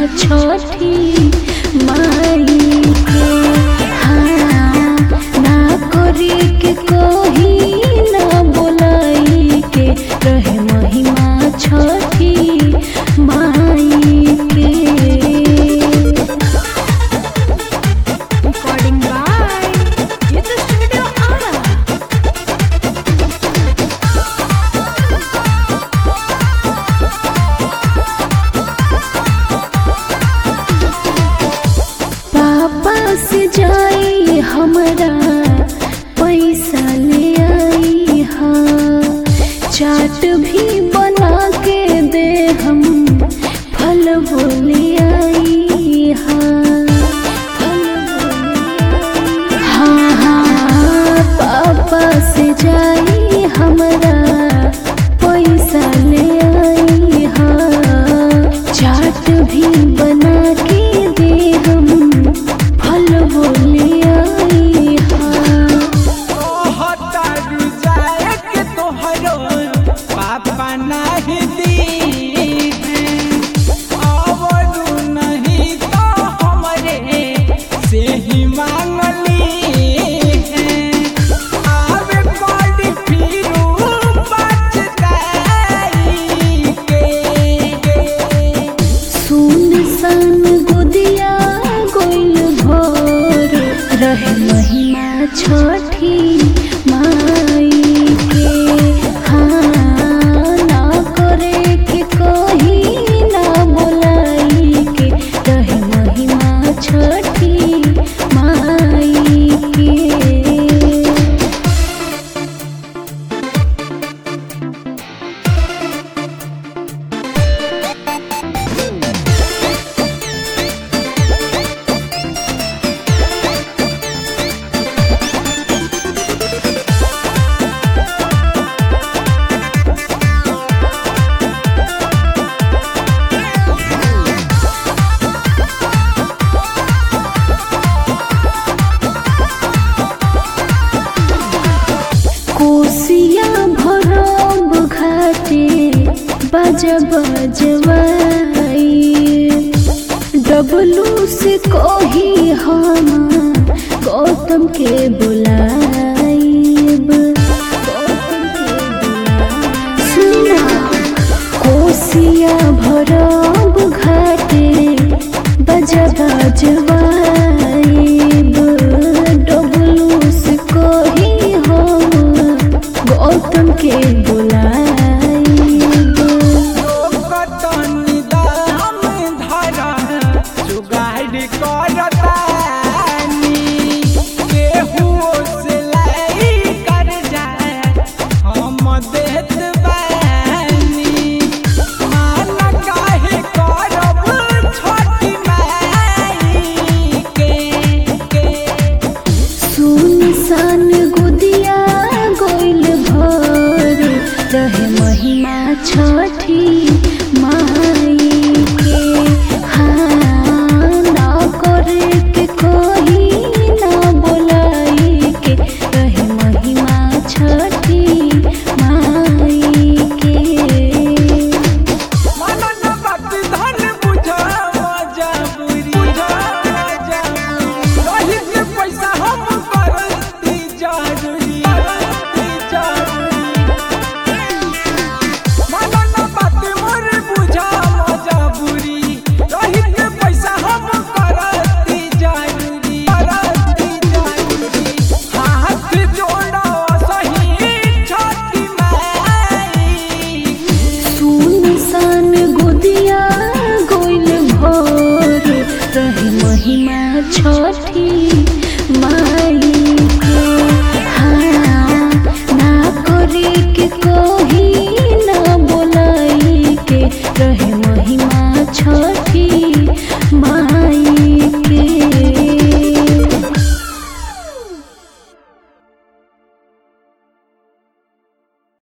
छठी माई के हाँ ना करे के कोही ना बोलाई के रहे महिमा छठी माई के Recording by Yudha Studio Ara. पापा से जाई हमरा पैसा ले आई हाँ चाट भी बना के दे हम फल बोले आई हाँ फल बोले आई। हाँ हाँ पापा से जाई हमरा पैसा ले आई हाँ चाट भी बना के दे हम फल बोले आई हाँ तोहतारू जाए के तोहरो पापा नहीं दी आवरू नहीं तो हमरे से ही मांगली आवे बड़ी फिरू बचताई के सुन सन गुदिया गोइल भोर रहे महिमा छठी माई के हाँ ना करे के कोही ना बोलाई के रहे महिमा छठी माई के कोसिया भरब घाटे बज बजवाई डबलू से कही हम गौतम के बुलाइब गौतम के बुलाइब। सुना कोसिया भरब घाटे बज बजवाइब डबलू से कही हम गौतम के बुलाइब लोकतनी दाम धरा जुगाड़ करतानी केहुओ से लाई कर जाए हम देत बानी मान काहे करब छोटी माई के के सुन सन गुदिया गोइल भोर रहे महिमा छठी माई के हाँ ना करे के कोही ना बोलाई के रहे महिमा छठी माई के मनन बात धन बुझा मजबूरी बुझा मजबूरी रही के पैसा हम करती जरूरी करती जरूरी मनन बात मोर बुझा मजबूरी रही के पैसा हम करती जरूरी करती जरूरी हाथ जोड़ो सही छोटी माई सुन सन गुदिया गोइल भोर रहे महिमा छठी माई के हाँ ना करे के कोही ना बोलाई के रहे महिमा छठी